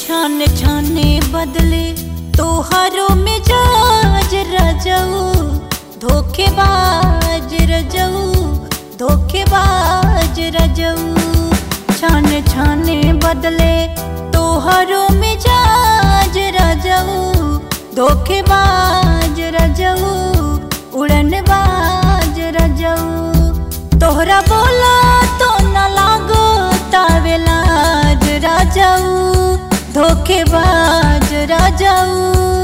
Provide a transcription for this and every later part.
छान छाने बदले तोहरो मिजाज रजऊ धोखेबाज रजऊ धोखेबाज रजऊ छान छाने बदले तोहरो मिजाज रजऊ धोखेबाज रजऊ उड़नबाज रजऊ तोहरा बोला तो न लागो तावेलाज राजाऊ धोखेबाज राजाऊ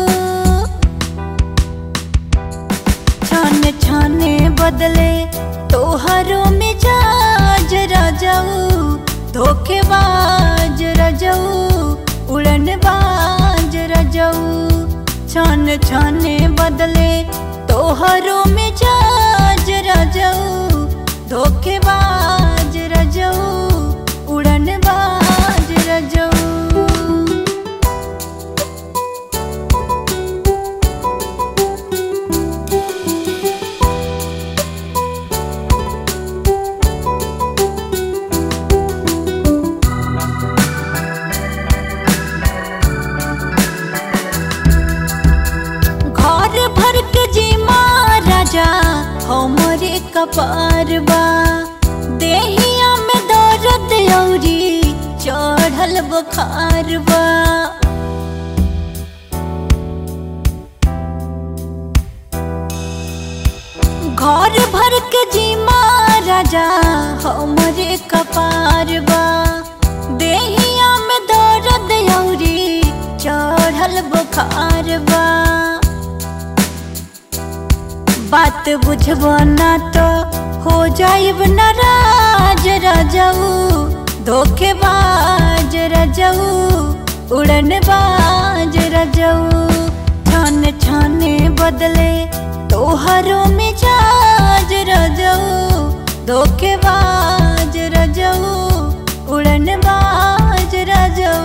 छाने छाने बदले तोहरो मिजाज राजाऊ धोखेबाज राजाऊ उड़नबाज राजाऊ छान छाने बदले तोहरो मिजाज राजाऊ धोखेबाज राजाऊ उड़नबाज राजाऊ घर भर के जी महाराजा हमरे कपार बा देहिया में दर्द औरी चढ़ल बुखार बा घर भर के जी महाराजा हमरे कपार बा देहिया में दर्द औरी चढ़ल बुखार बा बात बुझबो ना तो हो जाइब नाराज रजऊ धोखेबाज रजऊ उड़नबाज रजऊ छान छाने बदले तोहरो मिजाज रजऊ धोखेबाज रजऊ उड़नबाज रजऊ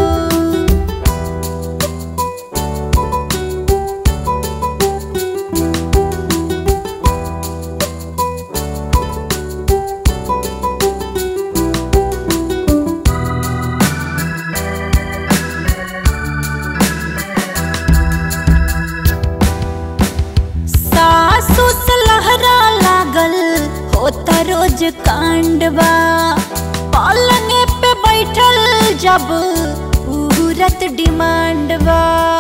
सासु से लहरा लागल होता रोज कांडवा पालने पे बैठल जब उहरत डिमांडवा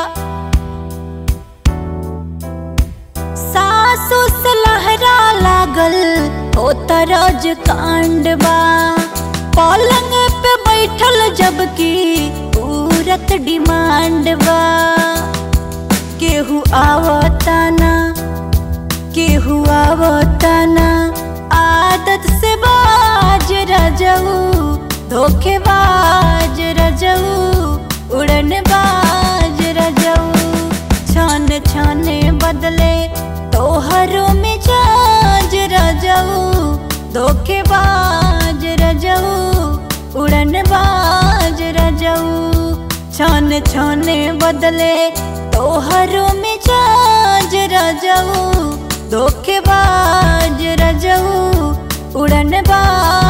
सासु से लहरा लागल होता रोज कांडवा पलंग पे बैठल जबकि उरत डिमांडवा केहू आवताना केहू आवताना आदत से बाज रजऊ धोखेबाज रजऊ उड़न बाज रजऊ छान छाने बदले तोहरो मिजाज रजऊ धोखेबाज रजऊ उड़न बाज रजऊ छान छाने बदले तोहरो मिजाज रजऊ धोखेबाज रजऊ उड़नबाज